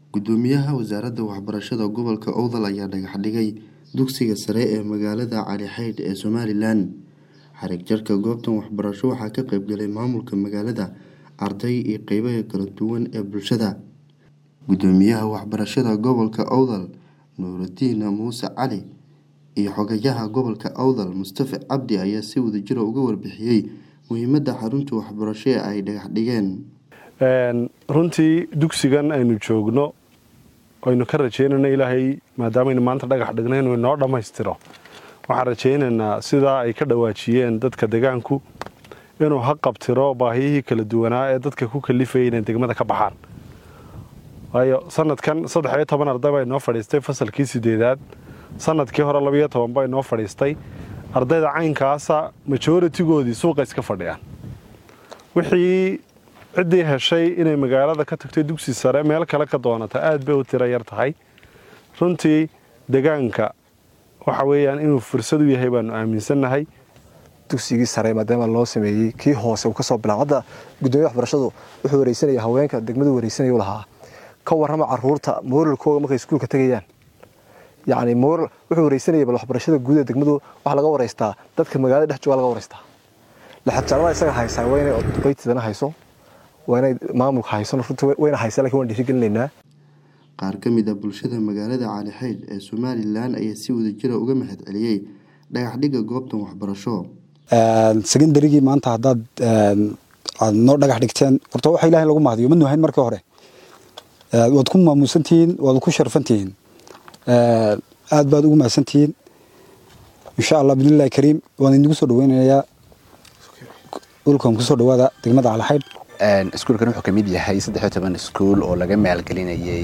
Gudoomiyaha Wasaaradda Waxbarashada Gobolka Awdal ayaa dhagax dhigay dugsiga sare ee magaalada Cali Xeydh ee Somalilan. Xarig jarka goobtan waxbarasho waxaa ka qayb galay maamulka magaalada, arday iyo qeybaha kala duwan ee bulshada. Gudoomiyaha Waxbarashada Gobolka Awdal Nuuridiin Muuse Cali iyo Xogayaha Gobolka Awdal Mustafa Cabdi ayaa si wadajir ah uga warbixiyay muhiimadda xarunta waxbarasho ee ay dhagax dhigeen. runtii dugsigan aynu joogno aynu ka rajeynayna ilaahay maadaamaynu maanta dhagax dhigna inuu inoo dhammaystiro waxaan rajaynaynaa sidaa ay ka dhawaajiyeen dadka degaanku inuu ha qabtiro baahiyihii kala duwanaa ee dadka ku kalifayay inay degmada ka baxaan waayo sanadkan saddex iyo toban arday baa inoo fadhiistay fasalkii sideedaad sanadkii hore labiyo toban baa inoo fadhiistay ardayda caynkaasa majoritigoodii suuqa iska fadhiyaan wixii ciddii heshay inay magaalada ka tagtay dugsi sare meel kale ka doonata aad bay u tiro yar tahay runtii degaanka waxa weeyaan inuu fursad u yahay baanu aaminsannahay dugsigii sare maadaama loo sameeyey kii hoose uu kasoo bilaabo hadda gudoomiya waxbarashadu wuxuu wareysanaya haweenka degmadu wareysanaya u lahaa ka warrama caruurta mooralkooga markay iskuulka tegayaan yacni mooral wuxuu wareysanaya bal waxbarashada guud ee degmadu waxaa laga wareystaa dadka magaalada dhex jooga laga wareystaa laxabjaarada isaga haysaa waa inay duqeytidana hayso waa inay maamulka hayso runtii wayna haysaa lakin waan dhiirigelinaynaa Qaar ka mid ah bulshada magaalada Cali Xeydh ee Somalilan ayaa si wadajir ah uga mahad celiyay dhagax dhigga goobtan waxbarasho. secondarygii maanta haddaad aad noo dhagax dhigteen horta waxa ilahay lagu mahadiyo ma nuhayn markii hore waad ku maamuusantihiin waad ku sharfantihiin aad baad ugu mahadsantihiin insha allah bidnillahi kariim waan idinku soo dhaweynayaa dhulkan kusoo dhawaada degmada Cali Xeydh iskuulkan wuxuu ka mid yahay saddex iyo toban iskuul oo laga maalgelinayay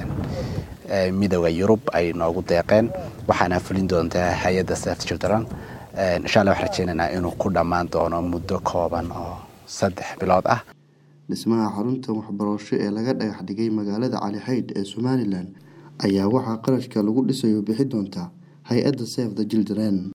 midooda yurub ay noogu deeqeen waxaana fulin doontaa hay-adda safety children insha allah waxaan rajeynaynaa inuu ku dhammaan doono muddo kooban oo saddex bilood ah Dhismaha xaruntan waxbarasho ee laga dhagax dhigay magaalada Cali Xeydh ee Somalilan ayaa waxaa qarashka lagu dhisayo bixi doonta hay-adda Save the Children.